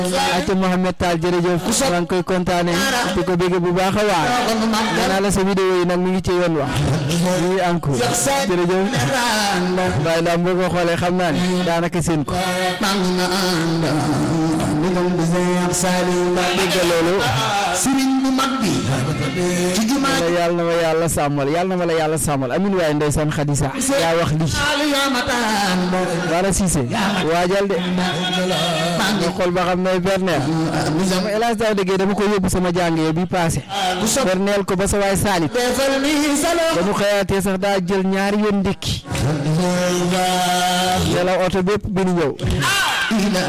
acca Mohamed Tall jërëjëf maa ngi koy kontaane di ko bégge bu baax a waar nee naa la sa vidéo yi nag mi ngi ci yoon wax mi ngi en cours jërëjëf waaye daal boo ko xoolee xam naa ne daanaka seen ko dégg loolu sëriñ bu mag bi ci jumaa la yàlla na ma yàlla sàmmal yàlla na ma la yàlla sàmmal amin waaye ndeysaan Xadisa yaa wax lii Saalu yaa ma taan Bara Cissé waajal de nga xool ba xam ne berneer sama hélas daaw déggee dama ko yóbbu sama jàngee bi passé berneel ko ba sa waay saalit defal ni salo ba mu xëyaatee sax daa jël ñaari yoon ndékki nelaw oto bépp bi nu ñëw ila